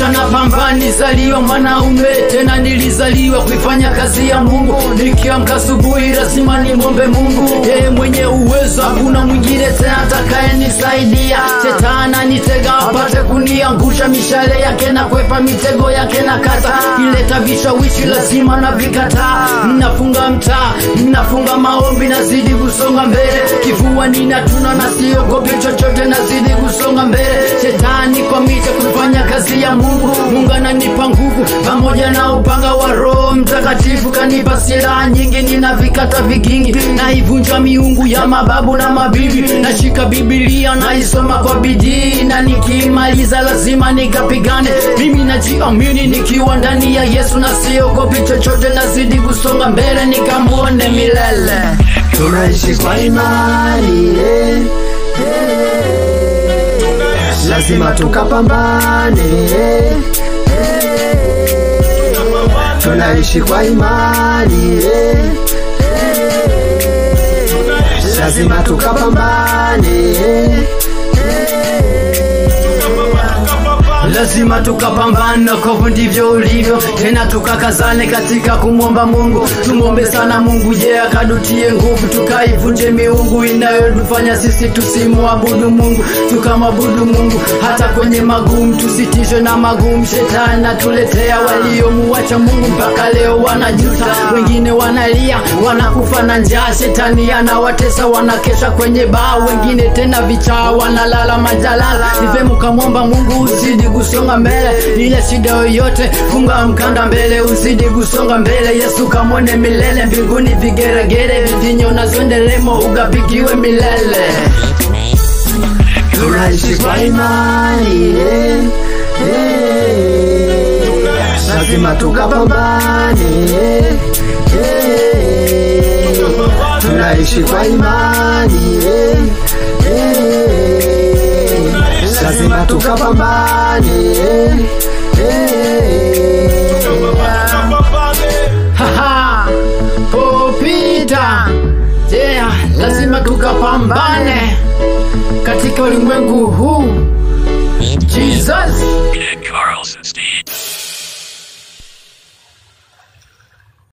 napambana, nizaliwa mwanaume tena, nilizaliwa kuifanya kazi ya Mungu. Nikiamka asubuhi lazima nimwombe Mungu, yeye mwenye uwezo, hakuna mwingine tena atakayenisaidia. Shetani anitega apate kuniangusha, mishale yake na kwepa mitego yake na kata, ileta vishawishi lazima na vikataa. Ninafunga mtaa, ninafunga maombi, nazidi kusonga mbele, kifua ninatuna na siogopi chochote, nazidi kusonga mbele. Shetani kwa mita kufanya kazi ya Mungu, Mungu ananipa nguvu pamoja na upanga wa Roho Mtakatifu, kanipa silaha nyingi, nina vikata vigingi, naivunja miungu ya mababu na mabibi, nashika Biblia naisoma kwa bidii, na nikimaliza lazima nikapigane. Mimi najiamini nikiwa ndani ya Yesu, na siogopi chochote, nazidi kusonga mbele, nikamwone milele. tunaishi kwa imani eh, eh, lazima tukapambane eh, eh, tunaishi kwa imani eh, eh, lazima tukapambane eh, lazima tukapambana, kovu ndivyo ulivyo, tena tukakazane katika kumwomba Mungu. Tumwombe sana Mungu, je, akadutie nguvu, tukaivunje miungu inayotufanya sisi tusimwabudu Mungu, tukamwabudu Mungu hata kwenye magumu, tusitishwe na magumu. Shetani natuletea waliomuacha Mungu mpaka leo wanajuta, wengine wanalia, wanakufa na njaa. Shetani anawatesa, wanakesha kwenye baa, wengine tena vichaa, wanalala majalala. Ni vyema ukamwomba Mungu uzidi kusonga mbele, ile shida yoyote funga mkanda mbele, uzidi kusonga mbele. Yesu kamwone milele mbinguni, vigeregere vivinyo na zonderemo, ugapigiwe milele. tunaishi kwa imani eh, eh, lazima tukapambane eh, eh, tunaishi kwa imani eh, eh, lazima tukapambane eh, eh, Haha, popita yeah, lazima tukapambane katika ulimwengu huu. Jesus Carlson Steve.